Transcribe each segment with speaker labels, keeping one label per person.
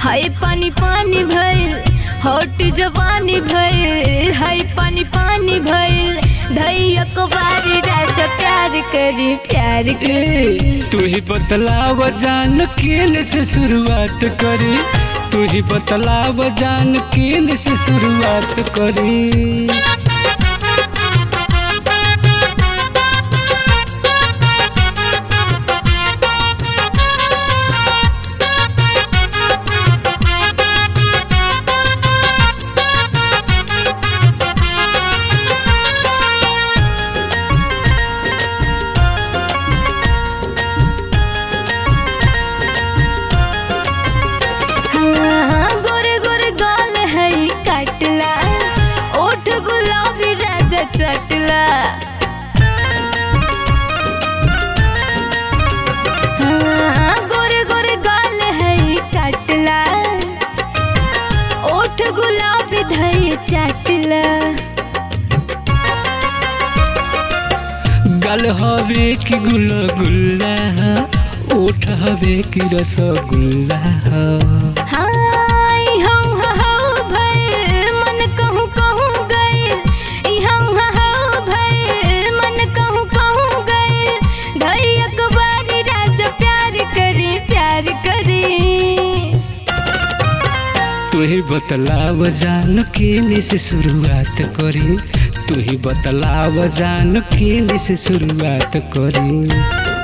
Speaker 1: हाय पानी पानी भइल हॉट जवानी भइल हाय पानी पानी भइल धैया को बारी राजा प्यार करी प्यार करी
Speaker 2: तू ही बतलाव जान केन से शुरुआत करी तू ही बतलाव जान केन से शुरुआत करी
Speaker 1: हाँ, गोरे गोरे गाल है काटला ओठ गुलाबी राजा चटला हाँ, गोरे गोरे गाल है काटला ओठ गुलाबी धई चटला
Speaker 2: गल हवे की गुल्ला गुल्ला ओठ हवे की रसगुल्ला
Speaker 1: हाय हम हाउ भइल मन कहूँ कहूँ गइल ई हम हाउ भइल मन कहूँ कहूँ गइल धैया को बारी राजा प्यार करी प्यार करी
Speaker 2: तू ही बतलाव जान केन से शुरुआत करी तू ही बतलाव जान केन से शुरुआत करी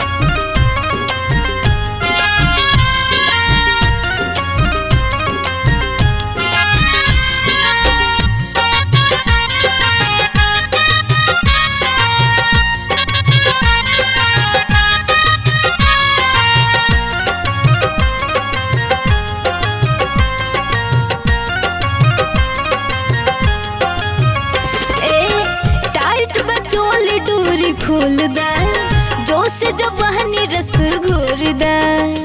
Speaker 1: ए टाइट बचोली डोरी खोल दा जो से जब बहनी रस घोर दा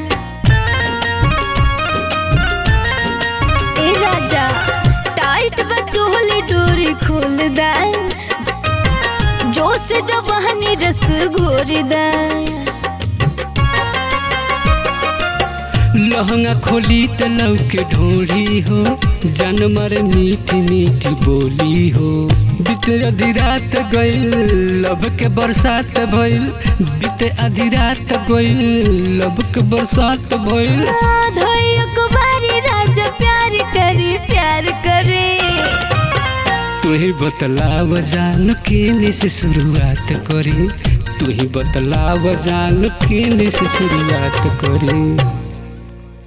Speaker 1: ए राजा टाइट बचोली डोरी खोल दा जो से जब बहनी रस घोर दा
Speaker 2: लहंगा खोली त लौके ढोढ़ी हो जानवर मीठी मीठी बोली हो बीते आधी रात गइल लब के बरसात भइल बीते आधी रात गइल लब के बरसात भइल
Speaker 1: धैया को बारी राजा प्यार करी प्यार करे
Speaker 2: तू ही बतलाव जान केने से शुरुआत करी तू ही बतलाव जान केने से शुरुआत करी